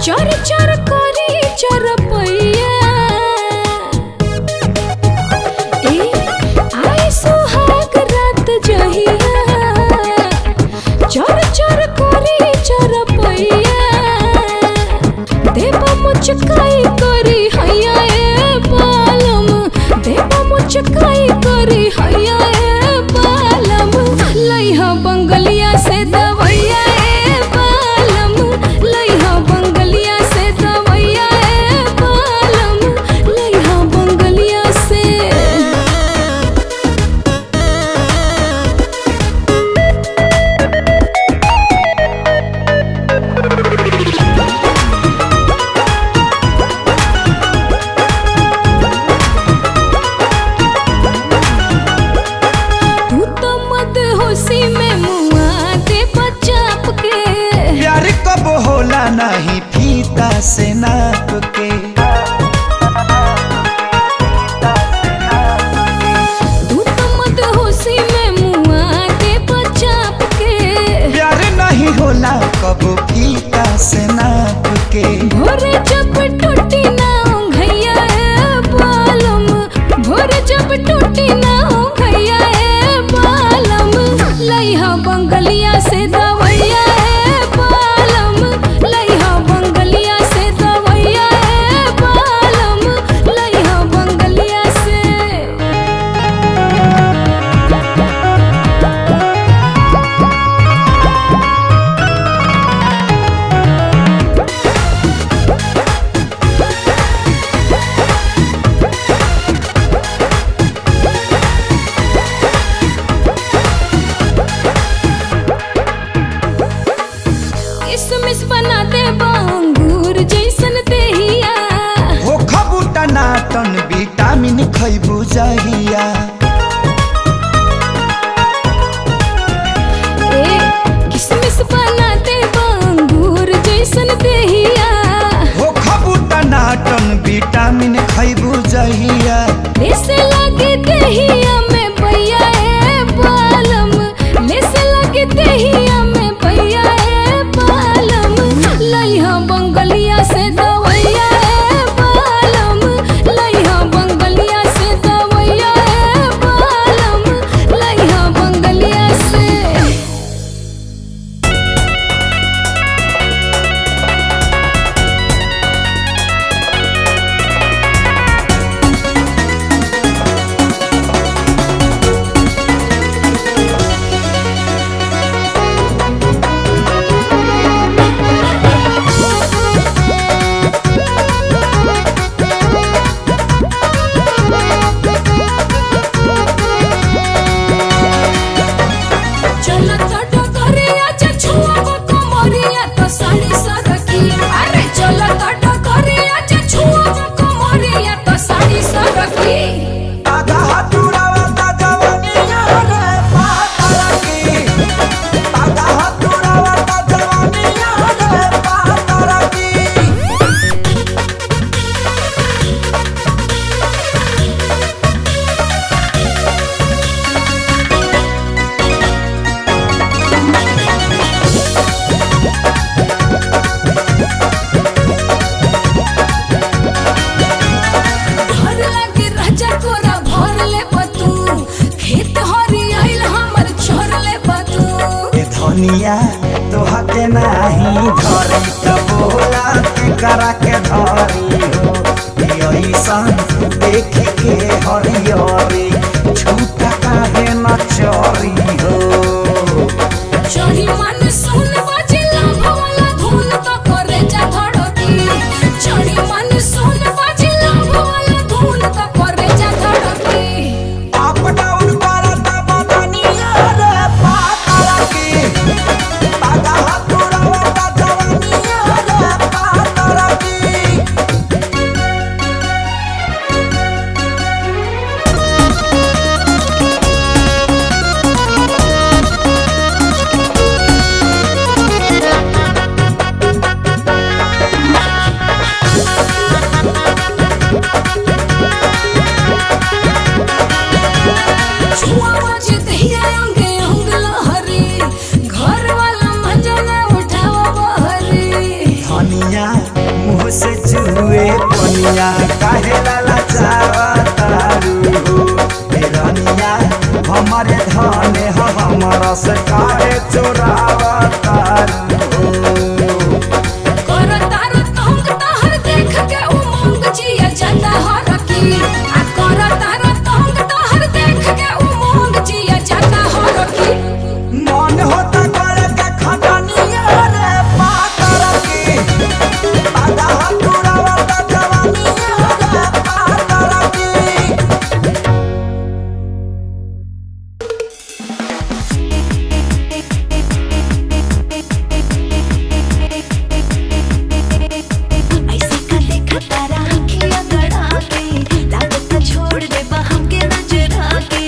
चर चर करी चरपैया ए आए सुहाग रात जहिया चर चर करी चरपैया देवा मुचकाई करी हैया ए बालम देवा मुचकाई करी हैया ए बालम लइहा बंगलिया से दवैया ए बालम लइहा बंगलिया से दवैया ए बालम लइहा बंगलिया से तू तो मत होशी में मुआ दे बचाप के प्यार कब होला नहीं फीता से नाप के तू तो मत होशी में मुआ दे बचाप के प्यार नहीं होला कब फीता से नाप के भोरे जब टूटी ना घैया ए बालम भोरे जब टूटी ना घैया ए बालम लइहा बंगलिया से दवैया ए बालम लइहा बंगलिया से दवैया ए बालम लइहा बंगलिया से किसमिस बना दे बांगूर जैसन देहिया हो खबूटा नाटन विटामिन खैबू जहिया ए किसमिस बना दे बांगूर जैसन देहिया हो खबूटा नाटन विटामिन खैबू जहिया लेसे लगे देहिया में भैया ए बालम लेसे लगे देहिया में भैया ए बालम लइहा बंगलिया से दवैया ए बालम लइहा बंगलिया से दवैया ए बालम लइहा बंगलिया से चलो तो डगरिया जे छुआब कमरिया तो साड़ी सरकी अरे चलो तो डगरिया जे छुआब कमरिया तो साड़ी सरकी आधा हथुरावा ता जवानिया रे पातला की आधा हथुरावा ता जवानिया रे पातला की घर लगे राजा कोरा भर ले बतू खेत हरी आइल हमर छोर ले बतू ए धनिया तोहा के नाही धरी त बोला के करा के धरी हो ऐसन देख के हरियरी छूटा काहे न चरी हो चढ़ी मन सुन बाजिला भवला धुन तो करे जा धड़की चढ़ी मन सुन बाजिला भवला धुन तो करे जा धड़की अप डाउन करता बदनिया रे पातला की आधा हथुरावा ता जवानिया रे पातला की रनिया काहे लाला चावतारू हो ए रनिया हमारे धने ह हमरा से काहे चोरावतारू हो करो तारो तंग तहर देख के उमंग जिया जाता हरकी आ करो तारो तंग तहर देख के उमंग जिया जाता हरकी मन होता करे के खटनिया रे पातर की आधा हथुरावता जवानिया रे पातर की ऐसे का देखा तारा आँखिया गड़ा के लागत न छोड़ दे बा हमके नजरा के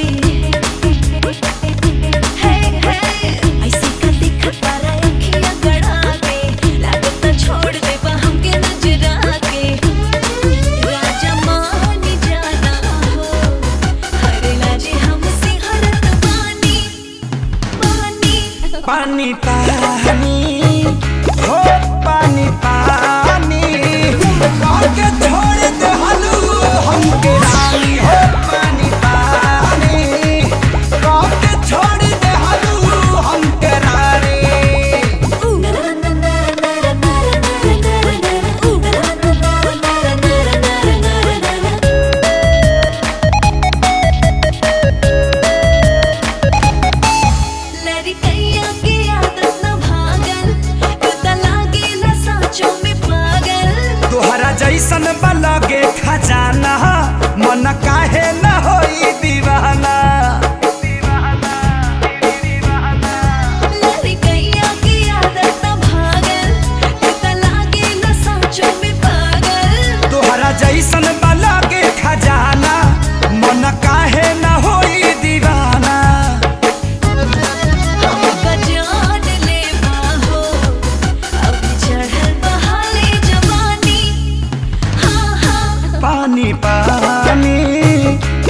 हे हे ऐसे का देखा तारा आँखिया गड़ा के लागत न छोड़ दे बा हमके नजरा के राजा मान जाना हो हरे लाजे हमसे हरत बानी बानी पानी पानी हो पानी पानी काके छोड़ दे हलू हमके रानी हो पानी पानी काके छोड़ दे हलू हमके रानी लड़कैया के आदत न भागल तू त लागेला साँचों में पागल तोहरा जैसन बलगे खजाना मन काहे न होई दीवाना लड़कैया के आदत न भागल तू त लागेला साँचों में पागल तोहरा जैसन बलगे खजाना मन काहे न होई दीवाना हमका जान ले बाहो अब चढ़ल बहाले जवानी हाँ हाँ पानी पानी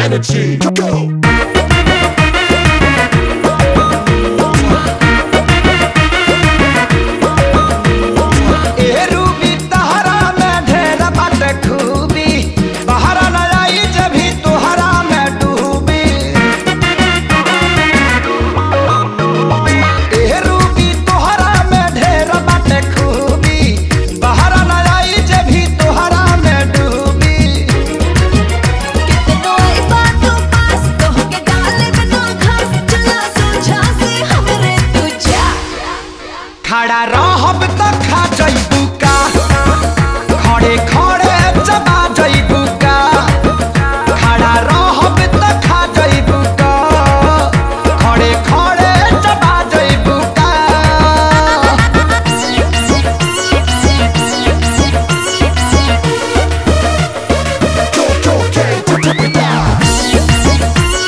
energy. Go. ए रूबी तहरा में ढेर बाटे खूबी बहरा न आई जभी तोहरा में डूबी ए रूबी तोहरा में ढेर बाटे खूबी बहरा न आई जभी तोहरा में डूबी कितनो आई बातों पास तोहके डाले बिना खास चला सोझा से हमरे तू जा खड़ा रहब त खा जइबू का खड़े खड़े चबा जइबू का खड़ा रहब त खा जइबू का खड़े खड़े चबा जइबू का Go, go, gang. Do it now.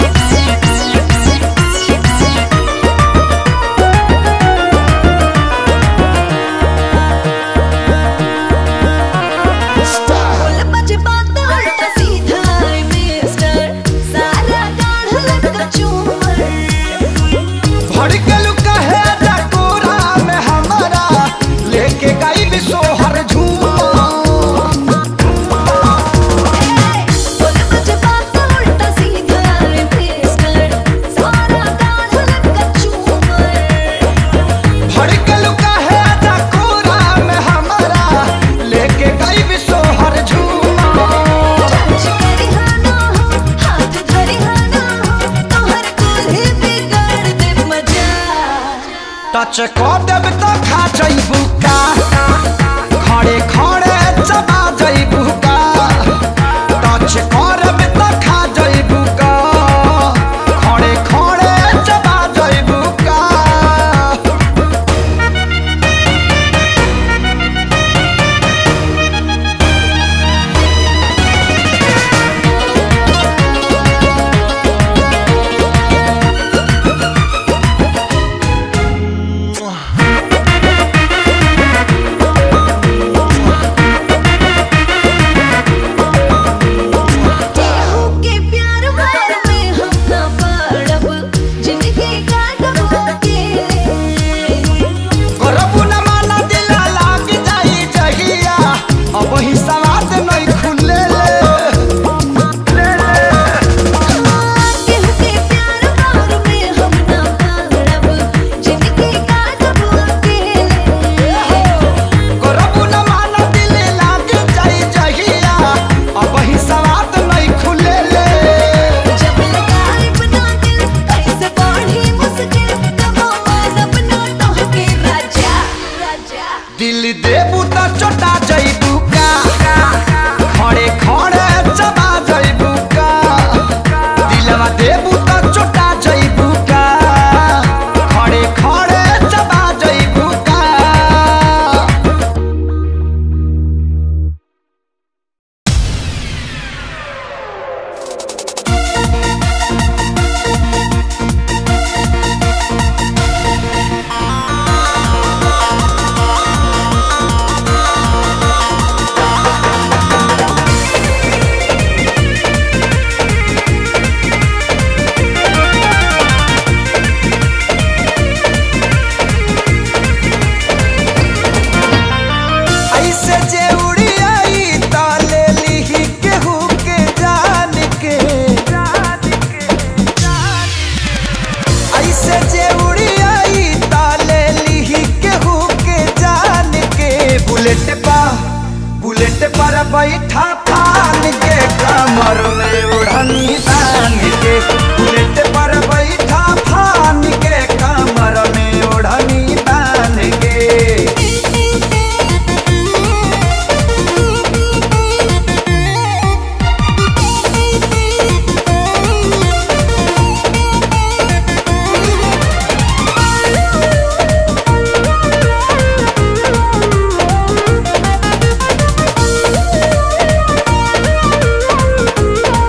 Style. बोल बजे बात उल्टा सीधा है मिस्टर सारा गाढ़ लगा चूमर भड़कल कहे डकोरा में हमारा लेके गई भी सोहर झूमा बोल बजे बात उल्टा सीधा है मिस्टर सारा गाढ़ लगा चूमर भड़कल कहे डकोरा में हमारा लेके गई भी सोहर झूमा टच करी हाना हो हाथ धरी हाना हो तोहर कोल्हे बिगाड़ दे मजा टच कर देब तो खा जइबू का खड़े खड़े चबा जइबू का टच करब तो खा जइबू का खड़े खड़े चबा जइबू का केहू के प्यार वार में हम ना पड़ब जिंदगी काटब अकेले करबू न माना दिला लाग जाई जहिया अब ही सवाद नहीं खुले केहू के प्यार वार में हम ना पड़ब जिंदगी काटब अकेले करबू न माना दिले लाग जाई जहिया अब ही सवाद नहीं खुले जब लगाए बना दिल कैसे बढ़ी मुश्किल कबो मानब ना तोहके राजा राजा दिल देबू त चोटा जइबू का खड़े खड़े चबा जइबू का दिलवा देबू त चोटा जइबू का खड़े खड़े चबा जइबू का ऐसे जे उड़ी आई त ले लिही केहू के जान के ऐसे जे उड़ी आई त ले लिही केहू के जान के बुलेट पा बुलेट पर बैठा फान के कमर में उड़नी तान के बुलेट पर बैठा फान के कमर में उड़नी तान के Thank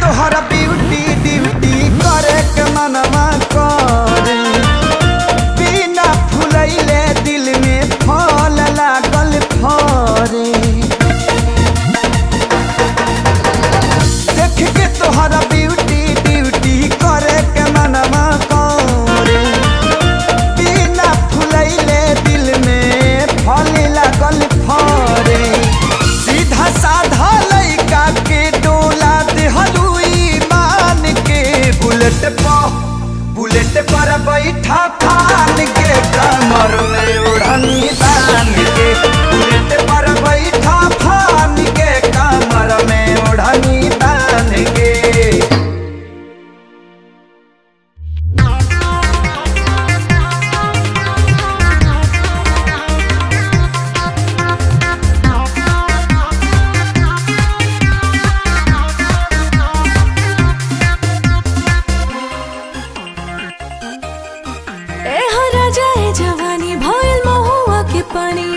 तोहरा ब्यूटी ड्यूटी करे के मनवा करे बिना फुलैले दिल में फल लागल फरे देख के तोहरा ब्यूटी ड्यूटी करे के मनवा करे बिना फुलैले दिल में फल लागल फरे सीधा साधा लइका के डोला देहलुई मान के बुलेट पर बुलेट पर बैठा फान के कमर में उड़नी तान के बुलेट पर बैठा फान के कमर में उड़नी तान के ए हो राजा ए जवानी भइल महुआ के पानी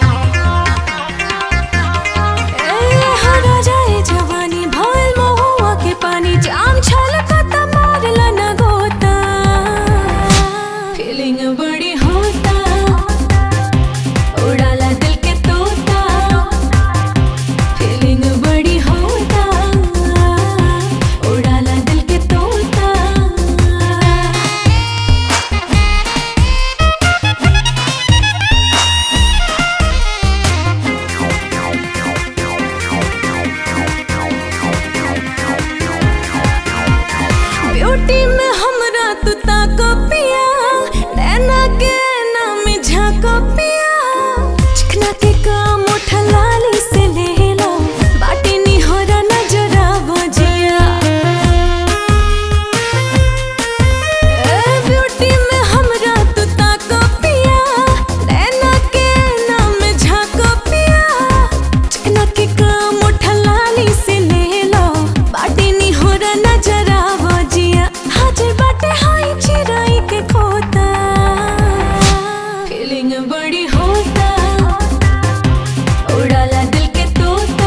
ए हो राजा ए जवानी भइल महुआ के पानी जाम छलकत मारला न गोता फीलिंग बड़ी होता उड़ाला दिल के तोता फीलिंग बड़ी होता उड़ाला दिल के तोता ब्यूटी में हमरा तू ताको पिया नैना के नाम झाको पिया चिकना के काम उठा लाली से ले लो बाटी नी हो रा नजरा बजिया ए ब्यूटी में हमरा तू ताको पिया नैना के नाम झाको पिया चिकना के काम उठा लाली से ले लो बाटी नी हो रा नजरा बजिया हाजिर बाटे हाई चिराई के खोता फीलिंग बड़ी होता उड़ाला दिल के तोता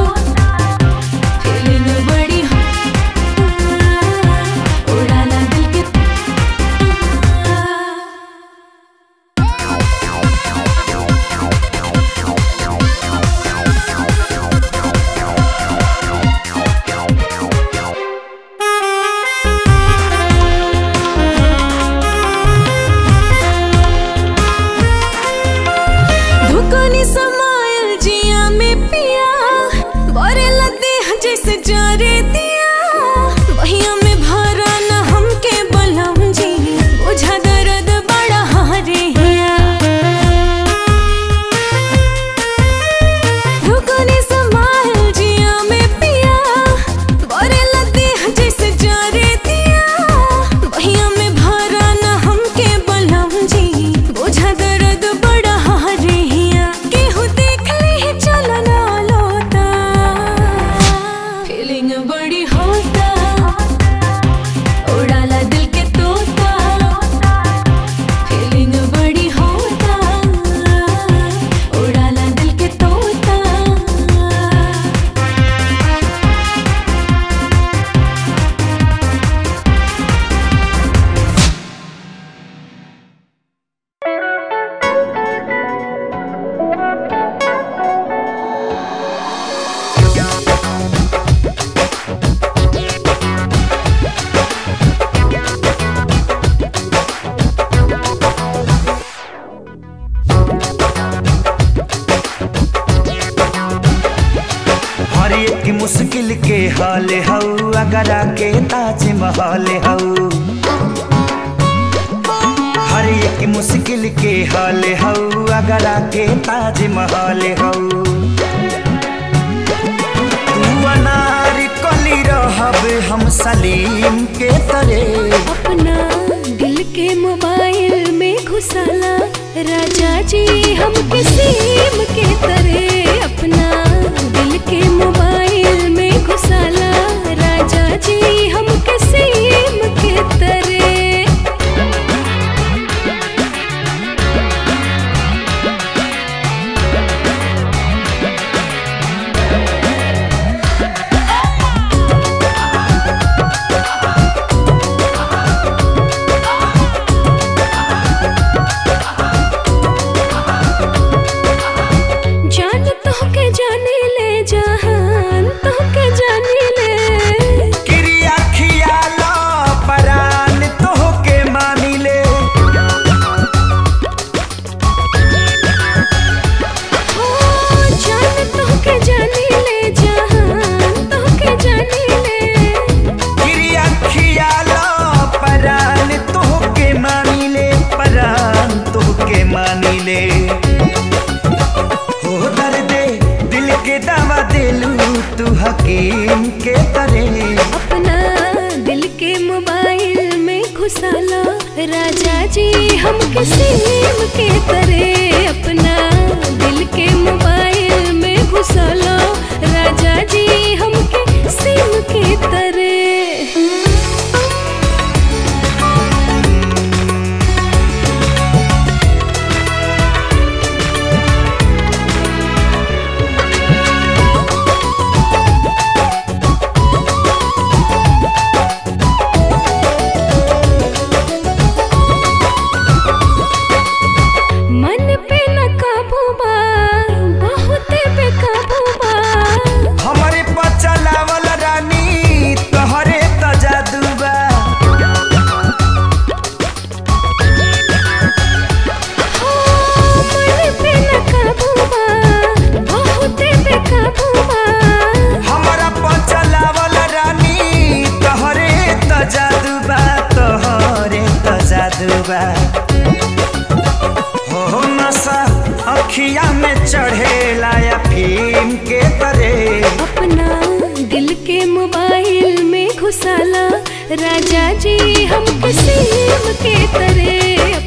फीलिंग बड़ी होता उड़ाला दिल के तोता धुकनी समायल जिया में पिया बोरे लदे जैसे जारे दिया बहिया में भरा न हमके बलम जी बुझा दर्द बड़ा हारे हिया धुकनी समायल जिया में पिया बोरे लदे जैसे जारे दिया बहिया में भरा न हमके बलम जी बुझा दर्द बड़ा हारे हिया केहू देख ले चलो ना लोता फीलिंग बड़ी होता उड़ाला दिल के तोता फीलिंग बड़ी होता उड़ाला दिल के तोता हर एक मुश्किल के हाल हऊ अगर के ताजमहल हऊ हर एक मुश्किल के हाल हऊ अगर के ताजमहल हऊ तू अनार कली रहब हम सलीम के तरे अपना दिल के मोबाइल में घुसाला राजा जी हम किसीम के तरह अपना दिल के मोबाइल में घुसाला राजा जी हम किसीम के तरह घुसाला राजा जी हम किसीम के तरह अपना दिल के मोबाइल में घुसाला राजा जी हम किसीम के तरह मन पे न काबू बा बहुत बेकाबू बा हमरे पर चलावल रानी तोहरे त जादू बा हो मन पे न काबू बा बहुत बेकाबू बा हमरा पर चलावल रानी तोहरे त जादू बा तोहरे त जादू बा हो नशा अखिया में चढ़ेला या फिल्म के तरह अपना दिल के मोबाइल में घुसाला राजा जी हम किसीम के तरह